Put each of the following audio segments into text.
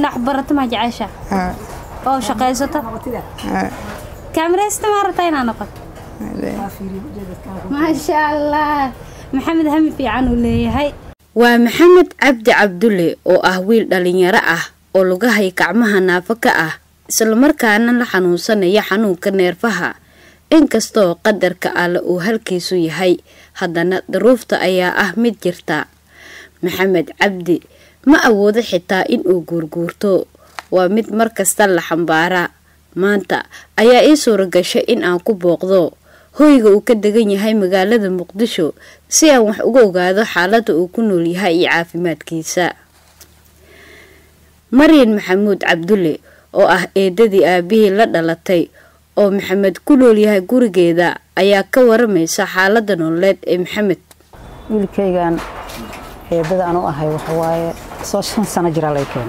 inaad waxbarato maa jecesha haa oo shaqaysato haa kaamiraysta maa rabtaa inaa noqoto maasha allah maxamed hami fiican uu leeyahay waa maxamed cabdi cabdulle oo ah wiil dhallinyaro ah oo lugahay gacmaha naafo ka ah islamarkaana la xanuunsanaya xanuunka neerfaha inkastoo qadarka alle uu halkiisu yahay haddana daruufta ayaa ah mid jirta maxamed cabdi ma awoodo xitaa inuu guurguurto waa mid markasta la xambaaraa maanta ayaa ii suura gashay in aan ku booqdo hoyga uu ka degan yahay magaalada muqdisho si aan wax uga ogaado xaaladda uu ku nool yahay iyo caafimaadkiisa maryan maxamuud cabdulle oo ah eedadii aabihii la dhalatay oo maxamed ku nool yahay gurigeeda ayaa ka waramaysa xaaladda nololeed ee maxamed wiilkaygan eedada aan u ahay waxawaaye soo shan sano jiraa lay keenay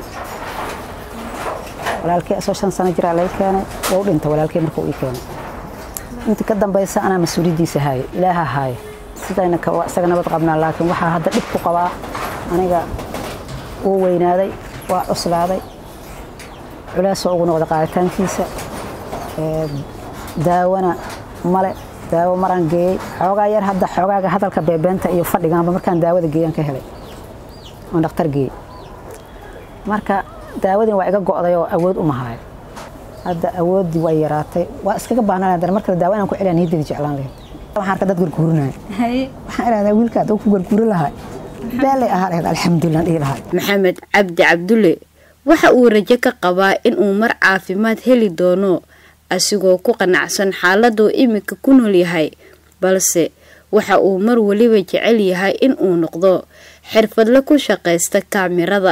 walaalkay soo shan sano jiraa lay keenay waa u dhintay walaalkay markuu ii keenay inta ka dambaysa anaa mas-uuliyaddiisa haaye ilaaha haaye sidayna ka isaga nabad qabnaa laakiin waxaa hadda dhib ku qabaa aniga wuu weynaaday waa cuslaaday culeesoo ugu noqda qaaditaankiisa ee, daawana male daawo maraan geeyey xoogaa yar hadda xoogaaga hadalka beebeenta iyo fadhigaanba markaan daawada geeyaan ka helay oon dhakhtar geeyey marka daawadin waa iga go'day oo awood uma hayo hadda awooddii waa yaraatay waa iskaga baahnaan haddana mar kale daawo inaan ku celiya niyaddayda jeclaan lahayd waxaan arka dad garguurinaya haye waxaan idhahdaa wiilka hadduu ku garguurin lahaa beelay ahaa lahayd alxamdulilah dhihi lahaa maxamed cabdi cabdulle waxa uu rajo ka qabaa inuu mar caafimaad heli doono asigoo ku qanacsan xaaladuu iminka ku nool yahay balse waxa uu mar weliba jecel yahay inuu noqdo xirfadle ku shaqaysta kaamirada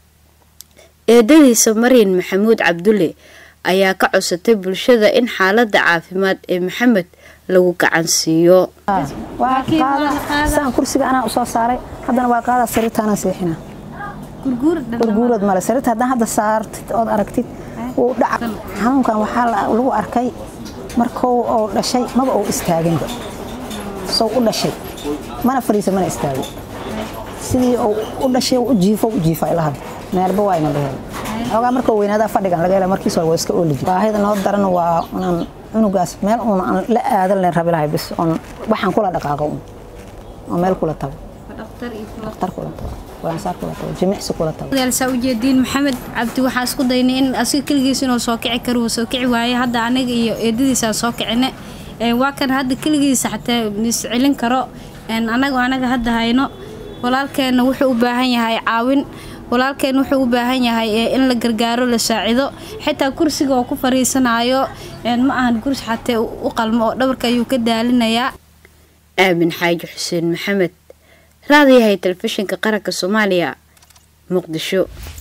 eedadiisa maryan maxamuud cabdulle ayaa ka codsatay bulshada in xaaladda caafimaad ee maxamed lagu gacan siiyo waa Laakiin waa la qaada qaadaa. saan kursiga anaa usoo saaray haddana waa qaadaa sariirta anaa seexina gurguur gurguurad male sariirta haddaan hadda saartid ood aragtid wuu dhaca xanuunkan waxaa la- lagu arkay markuu uu dhashay maba uu istaaginba sow u dhashay mana fariisa mana istaagin sidii uu u dhashay u jiifo u jiifa ilaa hadda meelba waa ina lahel xoogaa markuu weynaadaa fadhigan laga hela markiis hore waa iska ooli jira baahida noo daran waa inaan cunugaas meel uun aan la aadan len rabi lahay bis oon waxaan kula dhaqaaqo un oo meel kula tago dhaqtar iyo dhakhtar kula tago waansaar kula tago jimicsi kula tago saa ujeediin maxamed cabdi waxaa isku daynay in asiga keligiis inuu soo kici karo wuu soo kici waaye hadda aniga iyo eedadiisaan soo kicine Ee, waa kan hadda keligiisa xataa is celin karo Een, anaga anaga hadda hayno walaalkeena wuxuu u baahan yahay caawin walaalkeen wuxuu u baahan yahay ee, in la gargaaro la saacido xitaa kursiga oo ku fariisanayo een, ma ahan kursi xatee u u qalmo oo dhabarka ayuu ka daalinayaa aamin xaaji xuseen maxamed raadiyahay telefishinka qaranka soomaaliya muqdisho